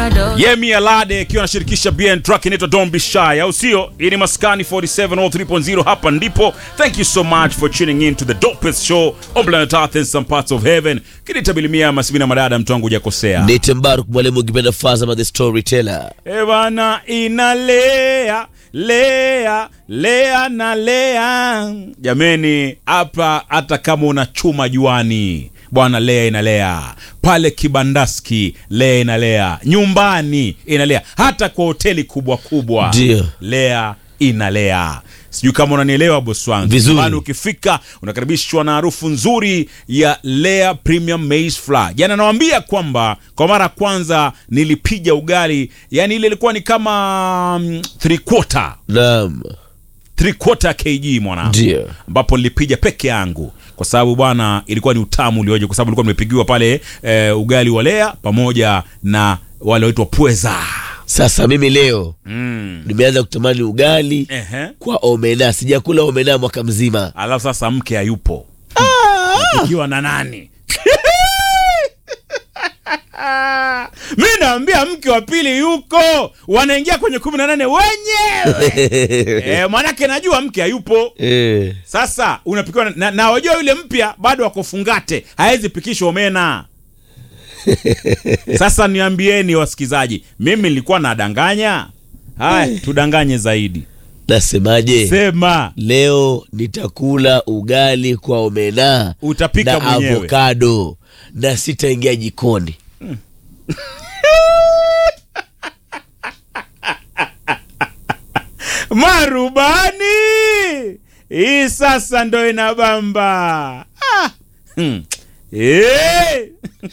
Yemi Alade akiwa anashirikisha BN track inaitwa Don't Be Shy, au sio? Hii ni Maskani 47 or 3.0, hapa ndipo. Thank you so much for tuning in to the dopest show on planet Earth and some parts of heaven. Kinitabilimia masibina madada, mtu wangu hujakosea. Nite Mbaruk mwalimu ukipenda Fazama the storyteller. Eh bana, inalea lea lea na lea. Jameni, hapa hata kama una chuma juani bwana, lea inalea pale kibandaski, lea inalea nyumbani, inalea hata kwa hoteli kubwa kubwa, Ndio. lea inalea. Sijui kama unanielewa bosi wangu. Vizuri. Nyumbani ukifika unakaribishwa na harufu nzuri ya Lea Premium Maize Flour. Jana nawambia kwamba kwa mara ya kwanza nilipiga ugali, yani ile ilikuwa ni kama mm, three quarter Naam. three quarter kg mwanangu, Ndio. ambapo nilipiga peke yangu kwa sababu bwana, ilikuwa ni utamu ulioje, kwa sababu nilikuwa nimepigiwa pale eh, ugali wa Lea pamoja na wale waitwa pweza Sasa mimi leo mm. nimeanza kutamani ugali Ehe. kwa omena. Sijakula omena mwaka mzima. Alafu sasa mke hayupo ikiwa na nani? mi naambia mke wa pili yuko, wanaingia kwenye kumi na nane wenyewe e, manake najua mke hayupo. Eh. Sasa unapikiwa na, na, na wajua yule mpya bado wako fungate, hawezi pikishwa omena. Sasa niambieni wasikizaji, mimi nilikuwa nadanganya? Haya, tudanganye zaidi. Nasemaje? Sema Leo nitakula ugali kwa omena utapika na mwenyewe. avokado na sitaingia jikoni. marubani hii sasa ndo inabamba ah. hmm. Eh.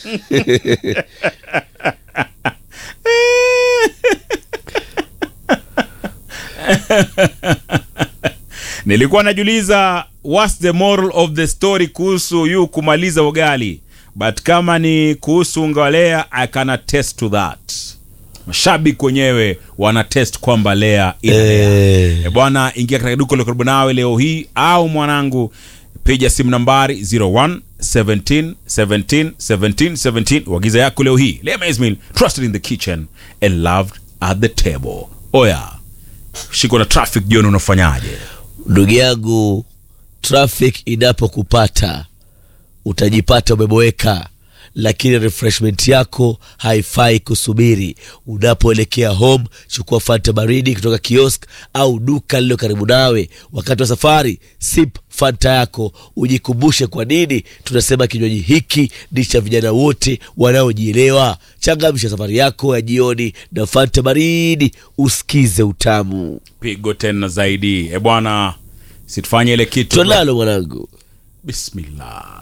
nilikuwa najiuliza what's the moral of the story kuhusu yu kumaliza ugali but kama ni kuhusu unga wa Lea I can attest to that mashabiki wenyewe wana test kwamba Lea ina Lea. Eh. E bwana, ingia katika duka la karibu nawe leo hii, au mwanangu, piga simu nambari 01 17 17 17 17, uagiza yako leo hii. Lea Maize Meal, trusted in the kitchen and loved at the table. Oya, shiko na traffic jioni, unafanyaje? Ndugu yangu, traffic inapokupata utajipata umeboeka, lakini refreshment yako haifai kusubiri. Unapoelekea home, chukua fanta baridi kutoka kiosk au duka lililo karibu nawe. Wakati wa safari, sip fanta yako, ujikumbushe kwa nini tunasema kinywaji hiki ni cha vijana wote wanaojielewa. Changamsha safari yako ya jioni na fanta baridi, usikize utamu. Pigo tena zaidi. E bwana, situfanye ile kitu. Tonalo mwanangu. Bismillah.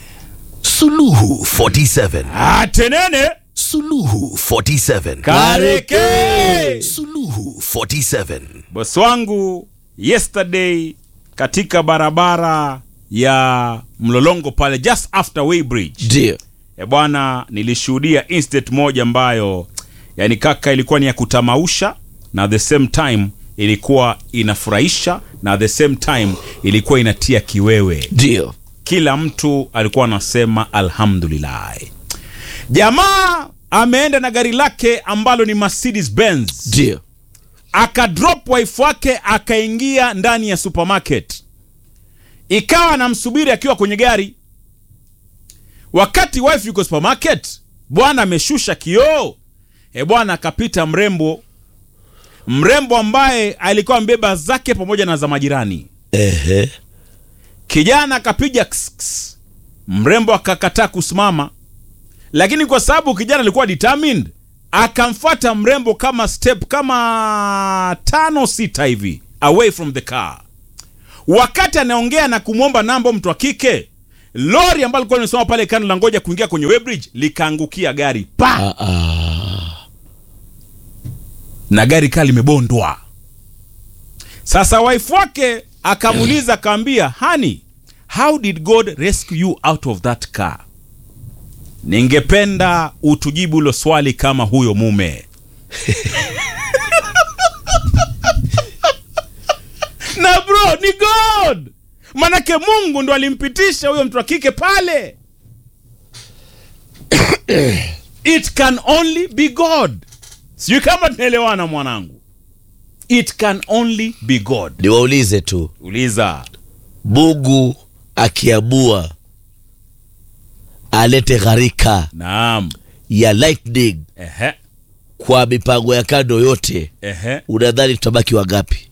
Suluhu 47. Atenene Suluhu 47. kareke Suluhu 47. bosi wangu yesterday katika barabara ya mlolongo pale just after Weybridge Ndio. e bwana nilishuhudia incident moja ambayo yani kaka ilikuwa ni ya kutamausha na at the same time ilikuwa inafurahisha na at the same time ilikuwa inatia kiwewe Ndio. kila mtu alikuwa anasema alhamdulillah jamaa ameenda na gari lake ambalo ni Mercedes Benz Ndio. akadrop wife wake akaingia ndani ya supermarket ikawa anamsubiri akiwa kwenye gari wakati wife yuko supermarket bwana ameshusha kioo e bwana akapita mrembo mrembo ambaye alikuwa ambeba zake pamoja na za majirani Ehe. kijana akapiga ks, ks. mrembo akakataa kusimama lakini kwa sababu kijana alikuwa determined akamfuata mrembo kama step kama tano sita hivi away from the car wakati anaongea na kumwomba namba mtu wa kike lori ambalo likuwa limesimama pale kando la ngoja kuingia kwenye Weybridge likaangukia gari pa Ah, ah. na gari kaa limebondwa. Sasa wife wake akamuuliza akaambia, honey, how did God rescue you out of that car? Ningependa utujibu hilo swali kama huyo mume. na bro, ni God, manake Mungu ndo alimpitisha huyo mtu wa kike pale. It can only be God. sijui kama tunaelewana mwanangu it can only be god niwaulize tu uliza mungu akiamua alete gharika naam ya lightning ehe kwa mipango ya kando yote ehe unadhani tutabaki wangapi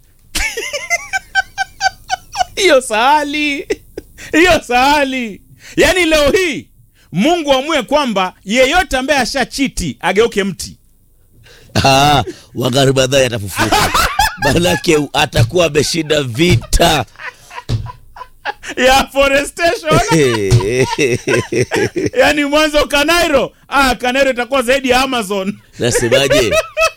hiyo sahali hiyo sahali yaani leo hii mungu amue kwamba yeyote ambaye ashachiti ageuke mti Ah, wangari madhai atafufuka manake atakuwa ameshinda vita ya forestation yaani mwanzo kanairo ah, kanairo itakuwa zaidi ya amazon nasemaje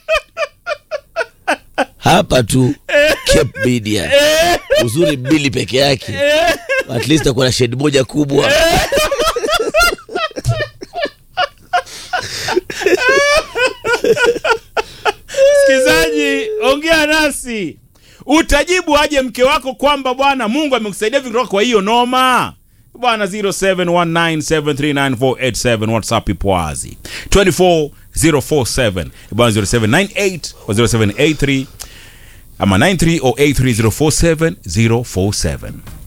hapa tu Cape Media uzuri mbili peke yake at least akuwa na shedi moja kubwa msikilizaji ongea nasi utajibu aje mke wako kwamba bwana mungu amekusaidia vitu kutoka kwa hiyo noma bwana 0719739487 whatsapp ipo wazi 24047 bwana 0798 or 0783 ama 93 or 83047 047